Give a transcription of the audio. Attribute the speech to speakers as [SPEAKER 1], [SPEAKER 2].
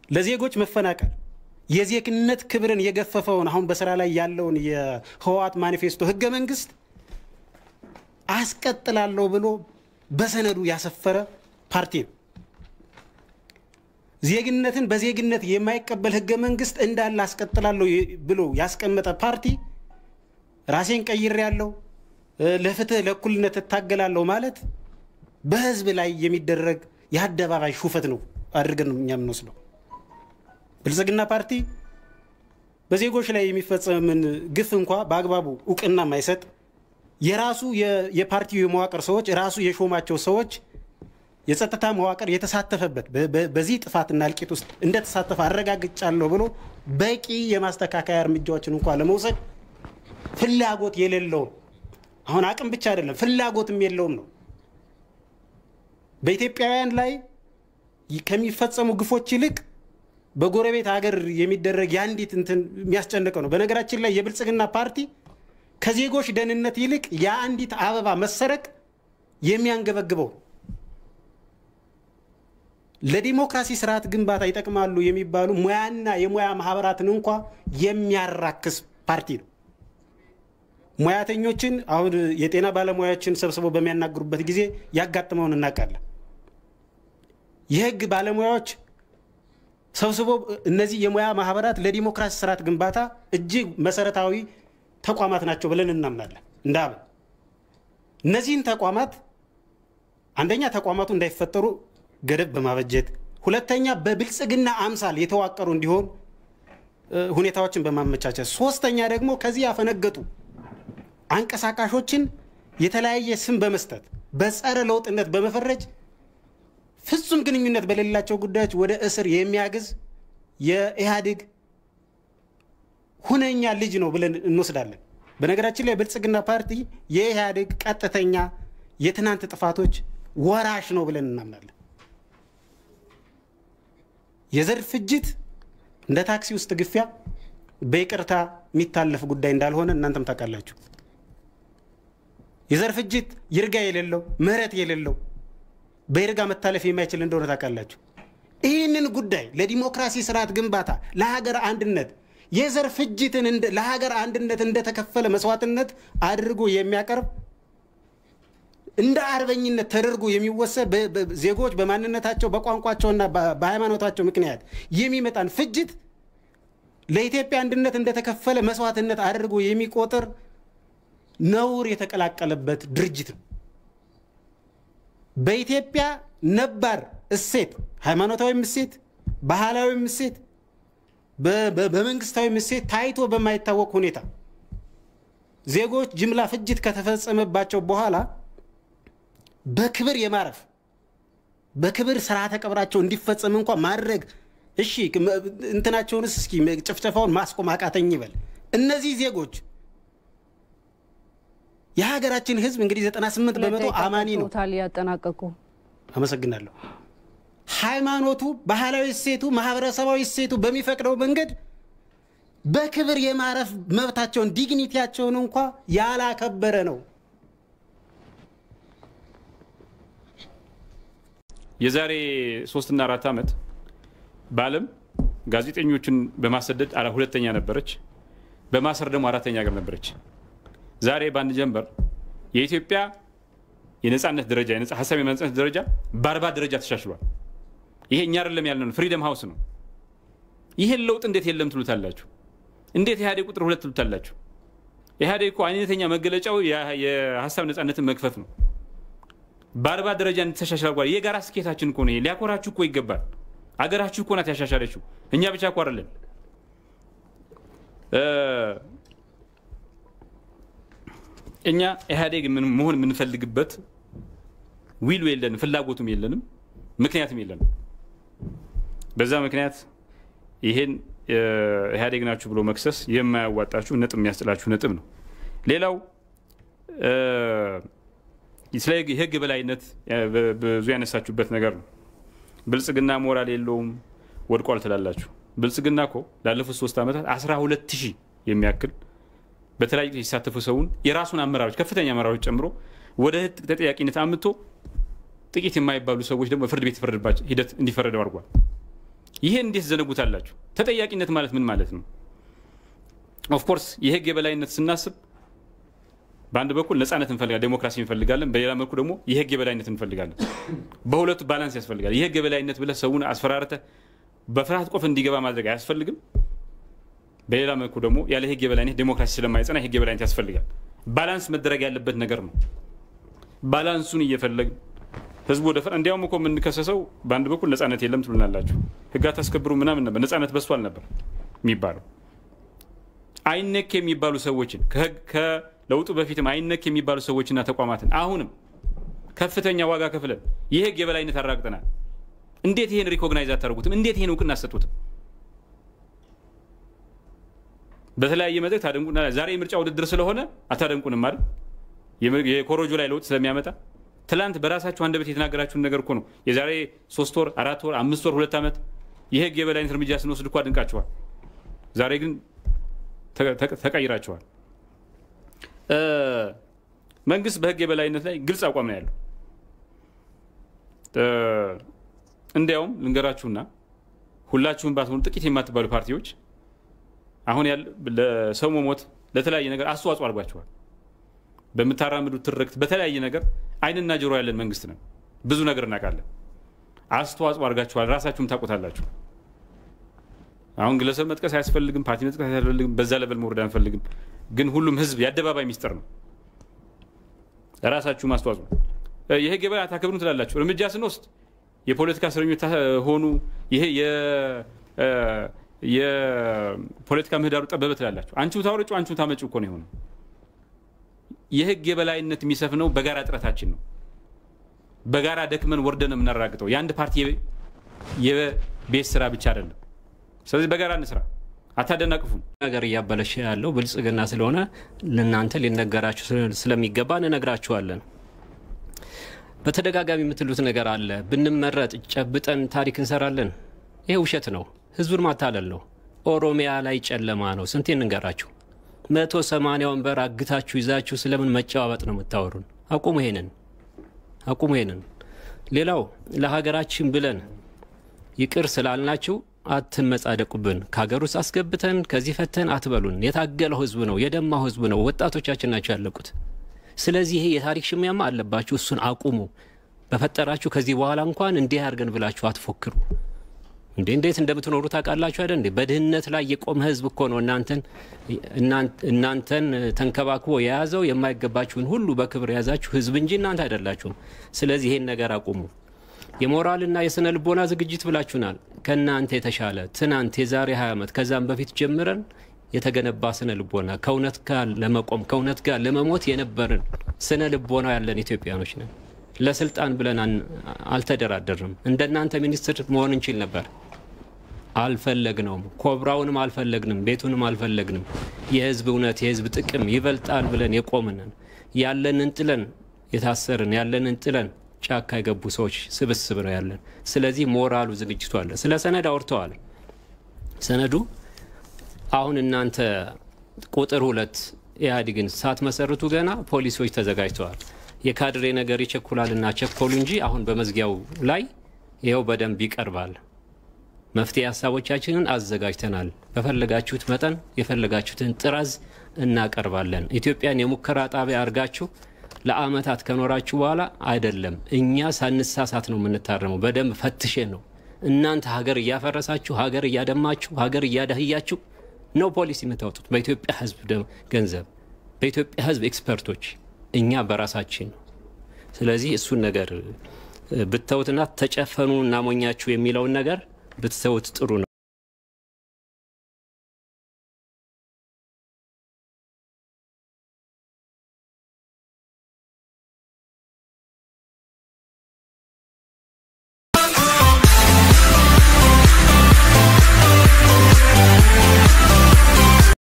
[SPEAKER 1] ለዜጎች መፈናቀል የዜግነት ክብርን የገፈፈውን አሁን በስራ ላይ ያለውን የህወሓት ማኒፌስቶ ህገ መንግስት አስቀጥላለሁ ብሎ በሰነዱ ያሰፈረ ፓርቲ ነው። ዜግነትን በዜግነት የማይቀበል ህገ መንግስት እንዳለ አስቀጥላለሁ ብሎ ያስቀመጠ ፓርቲ ራሴን ቀይሬያለሁ፣ ለፍትህ ለእኩልነት እታገላለሁ ማለት በህዝብ ላይ የሚደረግ የአደባባይ ሹፈት ነው አድርገን ነው እኛ የምንወስደው። ብልጽግና ፓርቲ በዜጎች ላይ የሚፈጸምን ግፍ እንኳ በአግባቡ እውቅና የማይሰጥ የራሱ የፓርቲው የመዋቅር ሰዎች ራሱ የሾማቸው ሰዎች የጸጥታ መዋቅር የተሳተፈበት በዚህ ጥፋትና እልቂት ውስጥ እንደተሳተፈ አረጋግጫለሁ ብሎ በቂ የማስተካከያ እርምጃዎችን እንኳ ለመውሰድ ፍላጎት የሌለውም አሁን አቅም ብቻ አይደለም ፍላጎትም የለውም ነው። በኢትዮጵያውያን ላይ ከሚፈጸሙ ግፎች ይልቅ በጎረቤት ሀገር የሚደረግ የአንዲት እንትን የሚያስጨንቀው ነው። በነገራችን ላይ የብልጽግና ፓርቲ ከዜጎች ደህንነት ይልቅ የአንዲት አበባ መሰረቅ የሚያንገበግበው ለዲሞክራሲ ስርዓት ግንባታ ይጠቅማሉ የሚባሉ ሙያና የሙያ ማህበራትን እንኳ የሚያራክስ ፓርቲ ነው። ሙያተኞችን አሁን የጤና ባለሙያዎችን ሰብስበው በሚያናግሩበት ጊዜ ያጋጥመውን እናውቃለን። የህግ ባለሙያዎች ሰብስቦ እነዚህ የሙያ ማህበራት ለዲሞክራሲ ስርዓት ግንባታ እጅግ መሰረታዊ ተቋማት ናቸው ብለን እናምናለን። እንደ አብን እነዚህን ተቋማት አንደኛ ተቋማቱ እንዳይፈጠሩ ገደብ በማበጀት ሁለተኛ በብልጽግና አምሳል የተዋቀሩ እንዲሆን ሁኔታዎችን በማመቻቸት ሶስተኛ ደግሞ ከዚህ ያፈነገጡ አንቀሳቃሾችን የተለያየ ስም በመስጠት በጸረ ለውጥነት በመፈረጅ ፍጹም ግንኙነት በሌላቸው ጉዳዮች ወደ እስር የሚያግዝ የኢህአዴግ ሁነኛ ልጅ ነው ብለን እንወስዳለን። በነገራችን ላይ ብልጽግና ፓርቲ የኢህአዴግ ቀጥተኛ የትናንት ጥፋቶች ወራሽ ነው ብለን እናምናለን። የዘር ፍጅት እንደ ታክሲ ውስጥ ግፊያ በይቅርታ የሚታለፍ ጉዳይ እንዳልሆነ እናንተም ታውቃላችሁ። የዘር ፍጅት ይርጋ የሌለው ምህረት የሌለው በይርጋ መታለፍ የማይችል እንደሆነ ታውቃላችሁ። ይህንን ጉዳይ ለዲሞክራሲ ስርዓት ግንባታ ለሀገር አንድነት የዘር ፍጅትን ለሀገር አንድነት እንደተከፈለ መስዋዕትነት አድርጎ የሚያቀርብ እንደ አርበኝነት ተደርጎ የሚወሰድ ዜጎች በማንነታቸው በቋንቋቸውና በሃይማኖታቸው ምክንያት የሚመጣን ፍጅት ለኢትዮጵያ አንድነት እንደተከፈለ መስዋዕትነት አድርጎ የሚቆጥር ነውር የተቀላቀለበት ድርጅት ነው። በኢትዮጵያ ነባር እሴት፣ ሃይማኖታዊም እሴት፣ ባህላዊም እሴት፣ በመንግስታዊም እሴት ታይቶ በማይታወቅ ሁኔታ ዜጎች ጅምላ ፍጅት ከተፈጸመባቸው በኋላ በክብር የማረፍ በክብር ስርዓተ ቀብራቸው እንዲፈጸም እንኳ ማድረግ እሺ፣ እንትናቸውንስ እስኪ ጭፍጨፋውን ማስቆም አቃተኝ ይበል። እነዚህ ዜጎች የሀገራችን ህዝብ እንግዲህ 98 በመቶ አማኒ ነው።
[SPEAKER 2] ታል ያጠናቀቁ
[SPEAKER 1] አመሰግናለሁ። ሃይማኖቱ፣ ባህላዊ እሴቱ፣ ማህበረሰባዊ እሴቱ በሚፈቅደው መንገድ በክብር የማረፍ መብታቸውን ዲግኒቲያቸውን እንኳ ያላከበረ ነው።
[SPEAKER 3] የዛሬ ሶስትና አራት ዓመት በዓለም ጋዜጠኞችን በማሰደድ ሁለተኛ ነበረች፣ በማሰር ደግሞ አራተኛ ሀገር ነበረች። ዛሬ በአንድ ጀንበር የኢትዮጵያ የነፃነት ደረጃ ሀሳብ የማንጸነት ደረጃ በአርባ ደረጃ ተሻሽሏል። ይሄ እኛ አይደለም ያለ ነው፣ ፍሪደም ሀውስ ነው። ይህን ለውጥ እንዴት የለም ትሉታላችሁ? እንዴት ኢህአዴግ ቁጥር ሁለት ትሉታላችሁ? ኢህአዴግ እኮ አይነተኛ መገለጫው የሀሳብ ነፃነትን መክፈት ነው። በአርባ ደረጃ እንድተሻሻል ጓል የጋራ ስኬታችን እኮ ነው። ሊያኮራችሁ እኮ ይገባል። አገራችሁ እኮ ናት ያሻሻለችው፣ እኛ ብቻ እኮ አይደለን። እኛ ኢህአዴግ መሆን የምንፈልግበት ዊሉ የለንም፣ ፍላጎቱም የለንም፣ ምክንያትም የለንም። በዛ ምክንያት ይሄን ኢህአዴግ ናችሁ ብሎ መክሰስ የማያዋጣችሁ ነጥብ የሚያስጥላችሁ ነጥብ ነው። ሌላው ስለ የህግ በላይነት ብዙ ያነሳችሁበት ነገር ነው። ብልጽግና ሞራል የለውም ወድቋል ትላላችሁ። ብልጽግና እኮ ላለፉት ሶስት ዓመታት 12 ሺህ የሚያክል በተለያዩ የተሳተፉ ሰውን የራሱን አመራሮች ከፍተኛ አመራሮች ጨምሮ ወደ ህግ ተጠያቂነት አምጥቶ ጥቂት የማይባሉ ሰዎች ደግሞ ፍርድ ቤት ሂደት እንዲፈረደው አድርጓል። ይሄን እንዴት ዘነጉታላችሁ? ተጠያቂነት ማለት ምን ማለት ነው? ኦፍኮርስ የህግ የበላይነት ስናስብ በአንድ በኩል ነፃነት እንፈልጋለን፣ ዴሞክራሲ እንፈልጋለን። በሌላ መልኩ ደግሞ የህግ የበላይነት እንፈልጋለን። በሁለቱ ባላንስ ያስፈልጋል። የህግ የበላይነት ብለህ ሰውን አስፈራርተህ በፍርሃት ቆፍ እንዲገባ ማድረግ አያስፈልግም። በሌላ መልኩ ደግሞ ያለ ህግ የበላይነት ዴሞክራሲ ስለማይጸና የህግ የበላይነት ያስፈልጋል። ባላንስ መደረግ ያለበት ነገር ነው። ባላንሱን እየፈለግን ህዝቡ ወደ እንዲያውም እኮ የምንከሰሰው በአንድ በኩል ነፃነት የለም ትሉናላችሁ፣ ህግ አታስከብሩ ምናምን ነበር፣ ነፃነት በስቷል ነበር የሚባለው። አይነክ የሚባሉ ሰዎችን ከለውጡ በፊትም አይነክ የሚባሉ ሰዎችና ተቋማትን አሁንም ከፍተኛ ዋጋ ከፍለን የህግ የበላይነት አራግጠናል። እንዴት ይሄን ሪኮግናይዝ አታደርጉትም? እንዴት ይሄን እውቅና አሰጡትም? በተለያየ መድረክ ታደንቁና ዛሬ የምርጫ ውድድር ስለሆነ አታደንቁንም አይደል? የኮሮጆ ላይ ለውጥ ስለሚያመጣ ትላንት በራሳችሁ አንደበት የተናገራችሁን ነገር እኮ ነው። የዛሬ ሶስት ወር፣ አራት ወር፣ አምስት ወር፣ ሁለት ዓመት የህግ የበላይነት እርምጃ ስንወስድ እኮ አድንቃችኋል። ዛሬ ግን ተቀይራችኋል። መንግስት በህግ የበላይነት ላይ ግልጽ አቋም ነው ያለው። እንዲያውም ልንገራችሁና ሁላችሁም ባትሆኑ ጥቂት የማትባሉ ፓርቲዎች አሁን ለሰው መሞት ለተለያየ ነገር አስተዋጽኦ አድርጓችኋል። በምታራምዱት ትርክት በተለያየ ነገር አይንና ጆሮ ያለን መንግስት ነው። ብዙ ነገር እናውቃለን። አስተዋጽኦ አድርጋችኋል። ራሳችሁም ታውቁታላችሁ። አሁን ግለሰብ መጥቀስ አያስፈልግም፣ ፓርቲ መጥቀስ አያስፈልግም፣ በዛ ለበል መውረድ አንፈልግም። ግን ሁሉም ህዝብ የአደባባይ ሚስጥር ነው። ራሳችሁም አስተዋጽኦ የህግ የበላይ አታከብሩም ትላላችሁ። እርምጃ ስንወስድ የፖለቲካ እስረኞች ሆኑ፣ ይሄ የፖለቲካ ምህዳሩ ጠበበ ትላላችሁ። አንቺው ታወረጩ አንቺው ታመጩ እኮ ነው የሆነው። የህግ የበላይነት የሚሰፍነው በጋራ ጥረታችን ነው። በጋራ ደክመን ወርደን የምናራግጠው የአንድ ፓርቲ የቤት ስራ ብቻ አይደለም። ስለዚህ በጋራ እንስራ፣ አታደናቅፉን።
[SPEAKER 2] ነገር እያበለሸ ያለው ብልጽግና ስለሆነ ለእናንተ ሊነገራችሁ ስለሚገባ እንነግራችኋለን። በተደጋጋሚ የምትሉት ነገር አለ። ብንመረጥ ጨብጠን ታሪክ እንሰራለን። ይሄ ውሸት ነው። ህዝቡን ማታለል ነው። ኦሮሚያ ላይ ጨለማ ነው። ስንቴ እንንገራችሁ? መቶ ሰማንያ ወንበር አግታችሁ ይዛችሁ ስለምን መጨባበጥ ነው የምታወሩን? አቁሙ ይሄንን፣ አቁሙ ይሄንን። ሌላው ለሀገራችን ብለን ይቅር ስላልናችሁ አትመጻደቁብን። ከሀገር ውስጥ አስገብተን ከዚህ ፈተን አትበሉን። የታገለው ህዝብ ነው፣ የደማው ህዝብ ነው፣ ወጣቶቻችን ናቸው ያለቁት። ስለዚህ ይሄ የታሪክ ሽሚያማ አለባችሁ። እሱን አቁሙ። በፈጠራችሁ ከዚህ በኋላ እንኳን እንዲህ አድርገን ብላችሁ አትፎክሩ። እንዴ እንዴት እንደምትኖሩ ታውቃላችሁ አይደል? እንዴ በድህነት ላይ የቆመ ህዝብ እኮ ነው እናንተን እናንተን ተንከባክቦ የያዘው የማይገባችሁን ሁሉ በክብር የያዛችሁ ህዝብ እንጂ እናንተ አይደላችሁም። ስለዚህ ይሄን ነገር አቁሙ። የሞራልና የስነ ልቦና ዝግጅት ብላችሁናል። ከእናንተ የተሻለ ትናንት የዛሬ 20 ዓመት ከዛም በፊት ጀምረን የተገነባ ስነ ልቦና ከእውነት ጋር ለመቆም ከእውነት ጋር ለመሞት የነበርን ስነ ልቦና ያለን ኢትዮጵያኖች ነን። ለስልጣን ብለን አልተደራደርም። እንደናንተ ሚኒስትር መሆን እንችል ነበር። አልፈለግነውም። ኮብራውንም አልፈለግንም፣ ቤቱንም አልፈለግንም። የህዝብ እውነት የህዝብ ጥቅም ይበልጣል ብለን የቆምንን ያለንን ጥለን የታሰርን ያለንን ጥለን ጫካ የገቡ ሰዎች ስብስብ ነው ያለን። ስለዚህ ሞራሉ ዝግጅቱ አለ። ስለ ሰነድ አውርተዋል። ሰነዱ አሁን እናንተ ቁጥር ሁለት ኢህአዴግን ሳትመሰርቱ ገና ፖሊሶች ተዘጋጅተዋል። የካድሬ ነገር ይቸኩላልና ቸኮሉ እንጂ አሁን በመዝጊያው ላይ ይኸው በደንብ ይቀርባል። መፍትሄ ሀሳቦቻችንን አዘጋጅተናል። በፈለጋችሁት መጠን የፈለጋችሁትን ጥራዝ እናቀርባለን። ኢትዮጵያን የሙከራ ጣቢያ አድርጋችሁ ለአመታት ከኖራችሁ በኋላ አይደለም እኛ ሳንሳሳት ነው የምንታረመው። በደንብ ፈትሼን ነው። እናንተ ሀገር እያፈረሳችሁ፣ ሀገር እያደማችሁ፣ ሀገር እያደህያችሁ ነው ፖሊሲ የምታወጡት በኢትዮጵያ ህዝብ ገንዘብ፣ በኢትዮጵያ ህዝብ ኤክስፐርቶች፣ እኛ በራሳችን ነው። ስለዚህ እሱን ነገር ብተውትና ተጨፈኑ እናሞኛችሁ የሚለውን ነገር ብትተውት ጥሩ ነው።